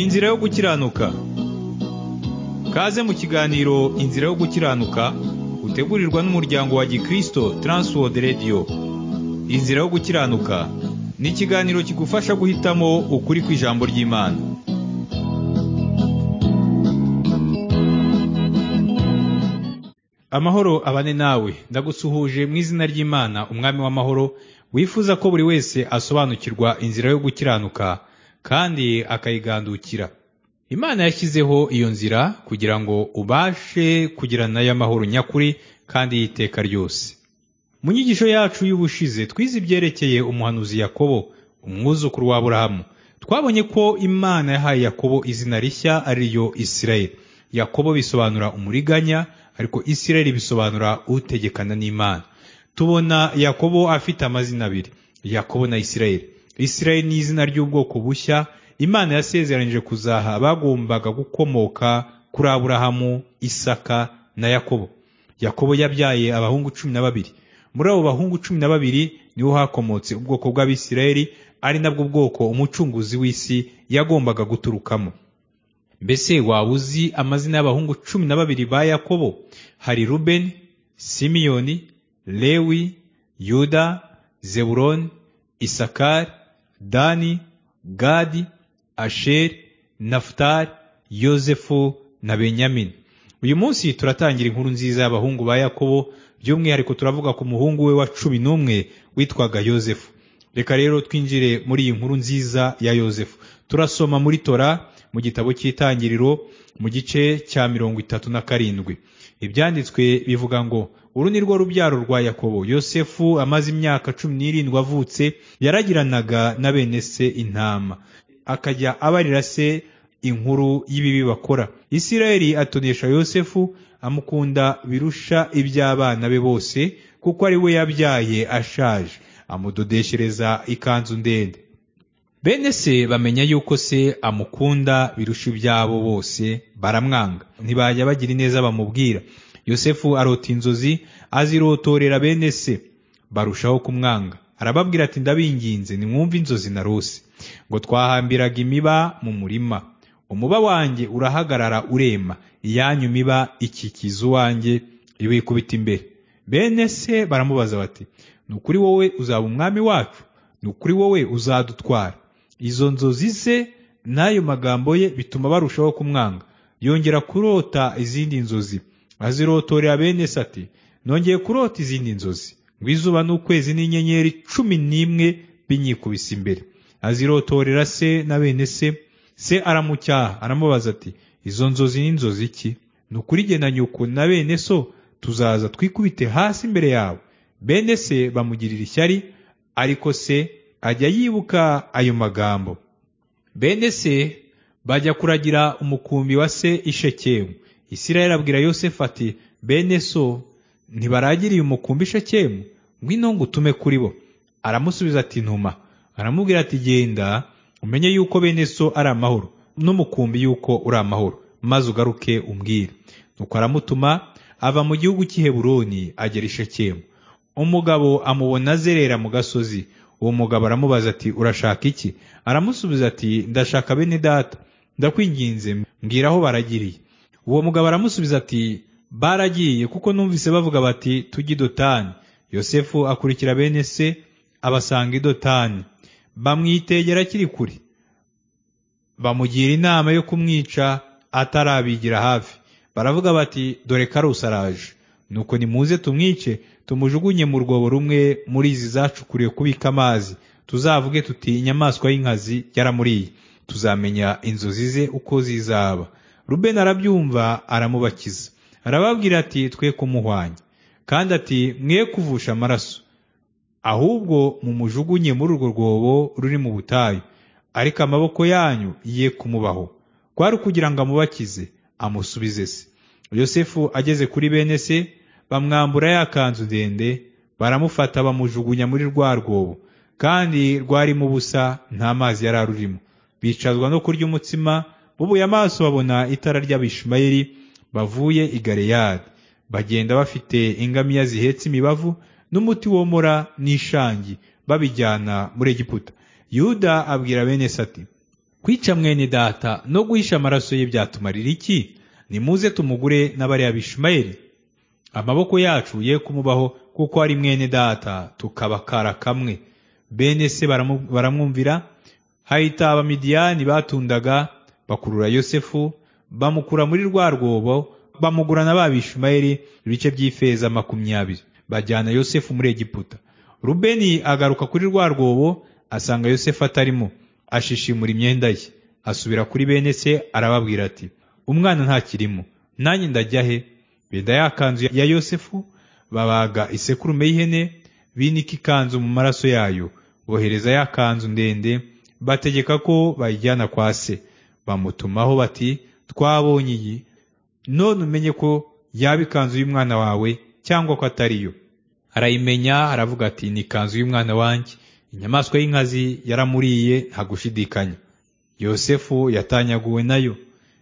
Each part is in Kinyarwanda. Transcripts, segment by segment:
inzira yo gukiranuka kaze mu kiganiro inzira yo gukiranuka utegurirwa n'umuryango wa gikristo Transworld Radio inzira yo gukiranuka ni ikiganiro kigufasha guhitamo ukuri kw'ijambo ry'imana amahoro abane nawe ndagusuhuje mu izina ry'imana umwami w'amahoro wifuza ko buri wese asobanukirwa inzira yo gukiranuka kandi akayigandukira imana yashyizeho iyo nzira kugira ngo ubashe kugira nayo amahoro nyakuri kandi y'iteka ryose mu nyigisho yacu y'ubushize twize ibyerekeye umuhanuzi yakobo umwuzukuru wa aburahamu twabonye ko imana yahaye yakobo izina rishya ari ryo isirayeli yakobo bisobanura umuriganya ariko isirayeli bisobanura utegekana n'imana tubona yakobo afite amazina abiri yakobo na isirayeli isirayeli ni izina ry'ubwoko bushya imana yasezeranyije kuzaha bagombaga gukomoka kuri aburahamu isaka na yakobo yakobo yabyaye abahungu cumi na babiri muri abo bahungu cumi na babiri niho hakomotse ubwoko bw'abisirayeli ari nabwo bwoko umucunguzi w'isi yagombaga guturukamo mbese waba uzi amazina y'abahungu cumi na babiri ba yakobo hari rubeni simiyoni lewi yuda zeburoni isakari dani gadi asheri nafutari yozefu na benyamini uyu munsi turatangira inkuru nziza y'abahungu ba yakobo by'umwihariko turavuga ku muhungu we wa cumi n'umwe witwaga yozefu reka rero twinjire muri iyi nkuru nziza ya yozefu turasoma muri tora mu gitabo cy'itangiriro mu gice cya mirongo itatu na karindwi ibyanditswe bivuga ngo uru ni rwo rubyaro rwa yakobo yosefu amaze imyaka cumi n'irindwi avutse yaragiranaga na bene se intama akajya abarira se inkuru y'ibibi bakora isirayeli atonesha yosefu amukunda birusha iby'abana be bose kuko ari we yabyaye ashaje amudodeshereza ikanzu ndende bene se bamenya yuko se amukunda birusha ibyabo bose baramwanga ntibajya bagira ineza bamubwira yosefu arota inzozi azirotorera bene se barushaho kumwanga arababwira ati ndabinginze nimwumve inzozi narose ngo twahambiraga imiba mu murima umuba wanjye urahagarara urema iyanyu miba ikikiza uwanjye iwikubita imbere bene se baramubaza bati ni ukuri wowe uzaba umwami wacu ni ukuri wowe uzadutwara izo nzozi ze n'ayo magambo ye bituma barushaho kumwanga yongera kurota izindi nzozi azirotorera bene se ati nongeye kurota izindi nzozi ngo izuba n'ukwezi n'inyenyeri cumi n'imwe binyikubise imbere azirotorera se na bene se se aramucyaha aramubaza ati izo nzozi ni inzozi iki ni ukurigena nyoko na bene so tuzaza twikubite hasi imbere yawe bene se bamugirira ishyari ariko se ajya yibuka ayo magambo bene se bajya kuragira umukumbi wa se ishekemu isirayeli abwira yosefu ati bene so ntibaragiriye umukumbi ishekemu ngwino ngo utume kuri bo aramusubiza ati ntuma aramubwira ati genda umenye yuko bene so ari amahoro n'umukumbi yuko uri amahoro maze ugaruke umbwire nuko aramutuma ava mu gihugu cy'iheburoni agera ishekemu umugabo amubona azerera mu gasozi uwo mugabo aramubaza ati urashaka iki aramusubiza ati ndashaka bene data ndakwinginze mbwira aho baragiriye uwo mugabo aramusubiza ati baragiye kuko numvise bavuga bati tujye idotani yosefu akurikira bene se abasanga idotani bamwitegera akiri kure bamugira inama yo kumwica atarabigira hafi baravuga bati dore karusi araje nuko nimuze tumwice tumujugunye mu rwobo rumwe muri izi zacukuriwe kubika amazi tuzavuge tuti inyamaswa y'inkazi yaramuriye tuzamenya inzozi ze uko zizaba rubeni arabyumva aramubakiza arababwira ati twe kumuhwanya kandi ati mwe kuvusha amaraso ahubwo mumujugunye muri urwo rwobo ruri mu butayu ariko amaboko yanyu ye kumubaho kwari ukugira ngo amubakize amusubize se yosefu ageze kuri bene se bamwambura ya kanzu ndende baramufata bamujugunya muri rwa rwobo kandi rwarimo ubusa nta mazi yari arurimo bicazwa no kurya umutsima bubuye amaso babona itara ry'abishimayeli bavuye i galeyadi bagenda bafite ingamiya zihetse imibavu n'umuti womora n'ishangi babijyana muri egiputa yuda abwira bene sati kwica mwene data no guhisha amaraso ye byatumarira iki nimuze tumugure n'abariya bishimayeli amaboko yacu ye kumubaho kuko ari mwene data tukabakara kamwe bene se baramu- baramwumvira hahita abamidiyani batundaga bakurura yosefu bamukura muri rwa rwobo bamugurana ba bishimayeli ibice by'ifeza makumyabiri bajyana yosefu muri egiputa rubeni agaruka kuri rwa rwobo asanga yosefu atarimo ashishimura imyenda ye asubira kuri bene se arababwira ati umwana ntakirimo nanjye ndajya he benda ya kanzu ya yosefu babaga isekurume y'ihene binika ikanzu mu maraso yayo bohereza ya kanzu ndende bategeka ko bayijyana kwa se bamutumaho bati twabonye iyi none umenye ko yaba ikanzu y'umwana wawe cyangwa ko atari yo arayimenya aravuga ati ni ikanzu y'umwana wanjye inyamaswa y'inkazi yaramuriye nta gushidikanya yosefu yatanyaguwe nayo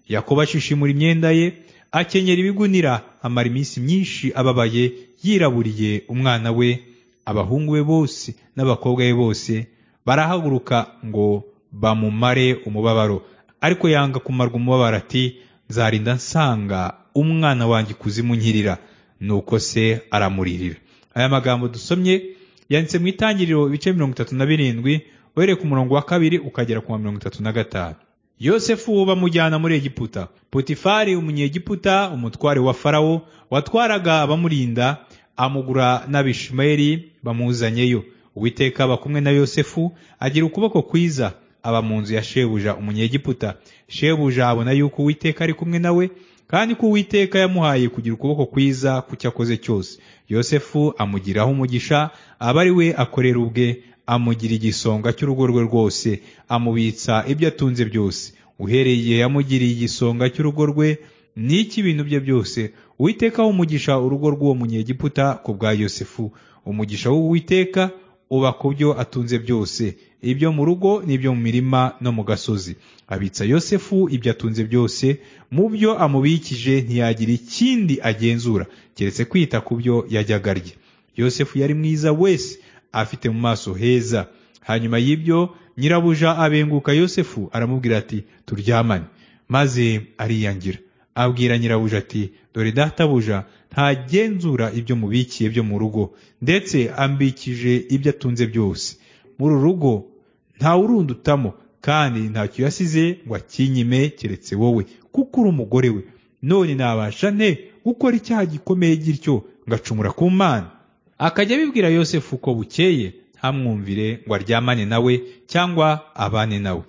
yakobo ashishimura imyenda ye akenyera ibigunira amara iminsi myinshi ababaye yiraburiye umwana we abahungu be bose n'abakobwa be bose barahaguruka ngo bamumare umubabaro ariko yanga kumarwa umubabaro ati nzarinda nsanga umwana wanjye ikuzimu nkirira nuko se aramuririra aya magambo dusomye yanditse mu itangiriro ibice mirongo itatu na birindwi uhereye ku murongo wa kabiri ukagera ku wa mirongo itatu na gatanu yosefu bamujyana muri egiputa potifari umunyegiputa umutware wa farawo watwaraga abamurinda amugura n'abishimayeli bamuzanyeyo uwiteka aba kumwe na yosefu agira ukuboko kwiza aba mu nzu ya shebuja umunyegiputa shebuja abona yuko uwiteka ari kumwe nawe kandi ko uwiteka yamuhaye kugira ukuboko kwiza ku cyo akoze cyose yosefu amugiraho umugisha aba ari we akorera ubwe amugira igisonga cy'urugo rwe rwose amubitsa ibyo atunze byose uhereye igihe yamugiriye igisonga cy'urugo rwe n'iki ibintu bye byose uwiteka umugisha urugo rw'uwo munyegiputa ku bwa yosefu umugisha w'uwiteka uba ku byo atunze byose ibyo mu rugo n'ibyo mu mirima no mu gasozi abitsa yosefu ibyo atunze byose mu byo amubikije ntiyagira ikindi agenzura keretse kwita ku byo yajyaga arya yosefu yari mwiza wese afite mu maso heza hanyuma y'ibyo nyirabuja abenguka yosefu aramubwira ati turyamane maze ariyangira abwira nyirabuja ati dore databuja ntagenzura ibyo mubikiye byo mu rugo ndetse ambikije ibyo atunze byose muri uru rugo nta urundutamo kandi ntacyo yasize ngo akinyime keretse wowe kuko uri umugore we none nabasha nte gukora icyaha gikomeye gityo ngacumura ku mana akajya abibwira yosefu ko bukeye ntamwumvire ngo aryamane nawe cyangwa abane nawe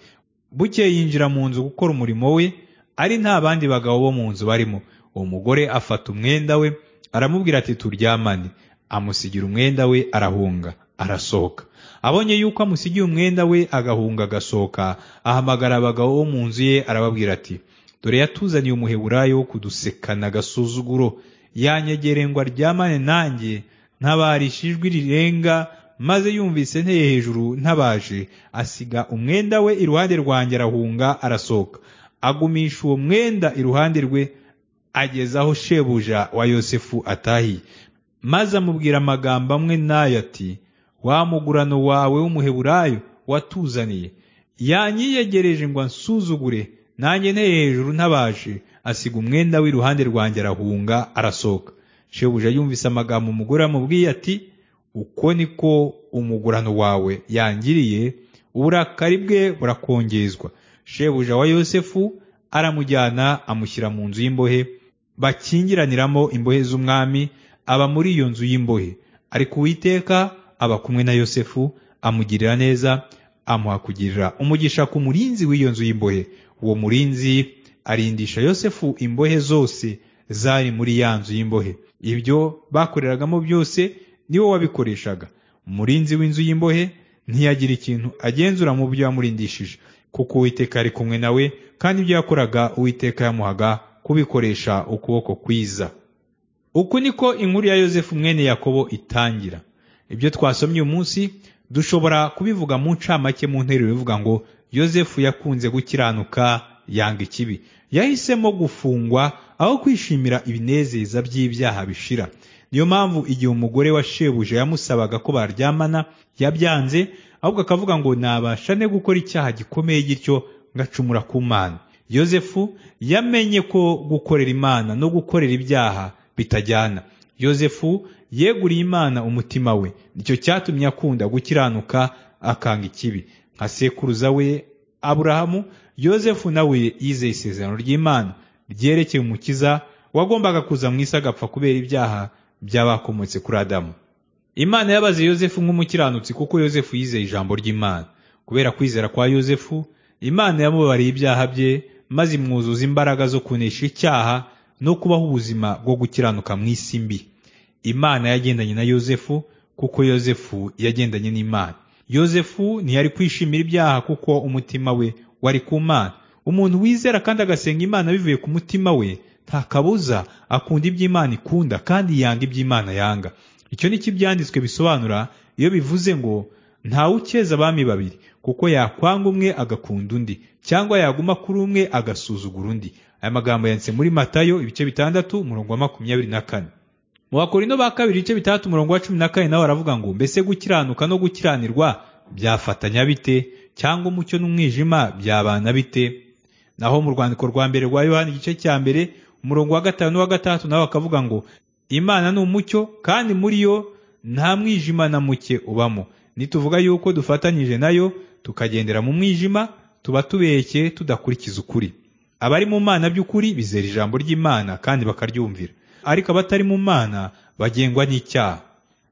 bukeye yinjira mu nzu gukora umurimo we ari nta bandi bagabo bo mu nzu barimo uwo mugore afata umwenda we aramubwira ati turyamane amusigira umwenda we arahunga arasohoka abonye yuko amusigiye umwenda we agahunga agasohoka ahamagara abagabo bo mu nzu ye arababwira ati dore yatuzaniye umuheburayo wo kudusekana agasuzuguro yanyegere ngo aryamane nanjye ntabarisha ijwi rirenga maze yumvise nteye hejuru ntabaje asiga umwenda we iruhande rwanjye arahunga arasohoka agumisha uwo mwenda iruhande rwe ageza aho shebuja wa yosefu atahiye maze amubwira amagambo amwe n'ayo ati wa mugurano wawe w'umuheburayo watuzaniye yanyiyegereje ngo ansuzugure nanjye nteye hejuru ntabaje asiga umwenda w'iruhande rwanjye arahunga arasohoka shebuja yumvise amagambo umugore amubwiye ati uko niko umugurano wawe yangiriye uburakari bwe burakongezwa shebuja wa yosefu aramujyana amushyira mu nzu y'imbohe bakingiraniramo imbohe z'umwami aba muri iyo nzu y'imbohe ariko uwiteka aba kumwe na yosefu amugirira neza amuha kugirira umugisha ku murinzi w'iyo nzu y'imbohe uwo murinzi arindisha yosefu imbohe zose zari muri ya nzu y'imbohe ibyo bakoreragamo byose niwe wabikoreshaga umurinzi w'inzu y'imbohe ntiyagira ikintu agenzura mu byo yamurindishije kuko uwiteka ari kumwe nawe kandi ibyo yakoraga uwiteka yamuhaga kubikoresha ukuboko kwiza uku niko inkuru ya yosefu mwene yakobo itangira ibyo twasomye uyu munsi dushobora kubivuga mu ncamake mu nteruro ivuga ngo yosefu yakunze gukiranuka yanga ikibi yahisemo gufungwa aho kwishimira ibinezeza by'ibyaha bishira niyo mpamvu igihe umugore wa shebuja yamusabaga ko baryamana yabyanze ahubwo akavuga ngo nabasha ne gukora icyaha gikomeye gityo ngacumura ku mana yosefu yamenye ko gukorera imana no gukorera ibyaha bitajyana yosefu yeguriye imana umutima we nicyo cyatumye akunda gukiranuka akanga ikibi nka sekuruza we aburahamu yosefu nawe yizeye isezerano ry'imana ryerekeye umukiza wagombaga kuza mu isi agapfa kubera ibyaha by'abakomotse kuri adamu imana yabaze yosefu nk'umukiranutsi kuko yosefu yizeye ijambo ry'imana kubera kwizera kwa yosefu imana yamubariye ibyaha bye maze imwuzuza imbaraga zo kunesha icyaha no kubaho ubuzima bwo gukiranuka mu isi mbi imana yagendanye na yosefu kuko yosefu yagendanye n'imana yosefu ntiyari kwishimira ibyaha kuko umutima we wari ku mana umuntu wizera kandi agasenga imana bivuye ku mutima we nta kabuza akunda iby'imana ikunda kandi yanga iby'imana yanga icyo ni cyo ibyanditswe bisobanura iyo bivuze ngo ukeza abami babiri kuko yakwanga umwe agakunda undi cyangwa yaguma kuri umwe agasuzugura undi aya magambo yanditse muri matayo ibice bitandatu umurongo wa makumyabiri na kane mu bakorino ba kabiri ibice bitandatu umurongo wa cumi na kane nawe aravuga ngo mbese gukiranuka no gukiranirwa byafatanya bite cyangwa umucyo n'umwijima byabana bite naho mu rwandiko rwa mbere rwa yohani igice cya mbere umurongo wa gatanu n'uwa gatandatu nawe akavuga ngo imana ni umucyo kandi muri yo nta mwijima na muke ubamo nituvuga yuko dufatanyije nayo tukagendera mu mwijima tuba tubeshye tudakurikiza ukuri abari mu mana by'ukuri bizera ijambo ry'imana kandi bakaryumvira ariko abatari mu mana bagengwa n'icyaha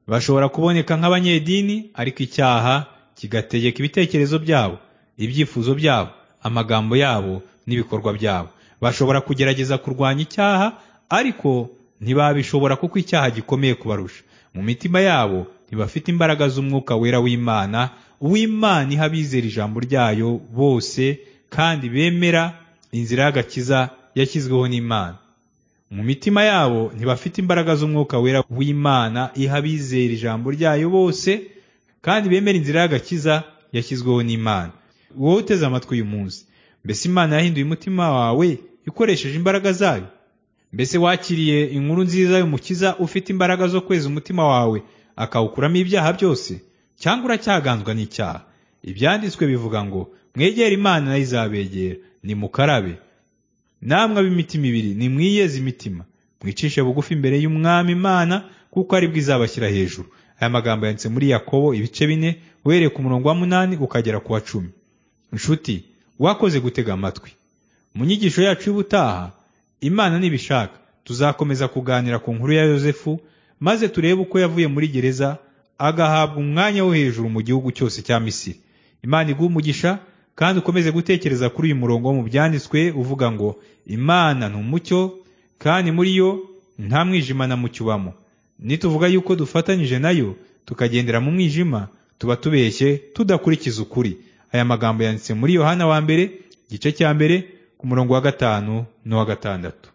bashobora kuboneka nk'abanyedini ariko icyaha kigategeka ibitekerezo byabo ibyifuzo byabo amagambo yabo n'ibikorwa byabo bashobora kugerageza kurwanya icyaha ariko ntibabishobora kuko icyaha gikomeye kubarusha mu mitima yabo ntibafite imbaraga z'umwuka wera w'imana uw'imana iha abizera ijambo ryayo bose kandi bemera inzira y'agakiza yashyizweho n'imana mu mitima yabo ntibafite imbaraga z'umwuka wera w'imana iha abizera ijambo ryayo bose kandi bemera inzira y'agakiza yashyizweho n'imana wowe uteze amatwi uyu munsi mbese imana yahinduye umutima wawe ikoresheje imbaraga zayo mbese wakiriye inkuru nziza y'umukiza ufite imbaraga zo kweza umutima wawe akawukuramo ibyaha byose cyangwa uracyaganzwa n'icyaha ibyanditswe bivuga ngo mwegere imana nayo izabegera nimukarabe namwe ab'imitima ibiri nimwiyeze imitima mwicishe bugufi imbere y'umwami imana kuko aribwo izabashyira hejuru aya magambo yanditse muri yakobo ibice bine uhereye ku murongo wa munani ukagera ku wa cumi inshuti wakoze gutega amatwi mu nyigisho yacu y'ubutaha imana nibishaka tuzakomeza kuganira ku nkuru ya yosefu maze turebe uko yavuye muri gereza agahabwa umwanya wo hejuru mu gihugu cyose cya misiri imana iguha umugisha kandi ukomeze gutekereza kuri uyu murongo wo mu byanditswe uvuga ngo imana ni umucyo kandi muri yo nta mwijima na mucyo ubamo nituvuga yuko dufatanyije nayo tukagendera mu mwijima tuba tubeshye tudakurikiza ukuri aya magambo yanditse muri yohana wa mbere igice cya mbere ku murongo wa gatanu n'uwa gatandatu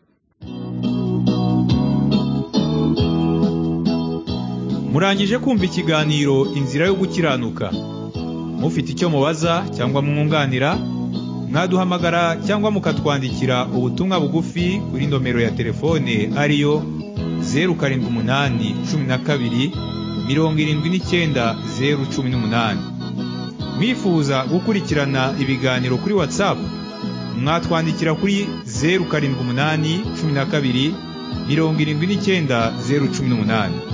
murangije kumva ikiganiro inzira yo gukiranuka mufite icyo mubaza cyangwa mwunganira mwaduhamagara cyangwa mukatwandikira ubutumwa bugufi kuri nomero ya telefone ariyo zeru karindwi umunani cumi na kabiri mirongo irindwi n'icyenda zeru cumi n'umunani mwifuza gukurikirana ibiganiro kuri watsapu mwatwandikira kuri zeru karindwi umunani cumi na kabiri mirongo irindwi n'icyenda zeru cumi n'umunani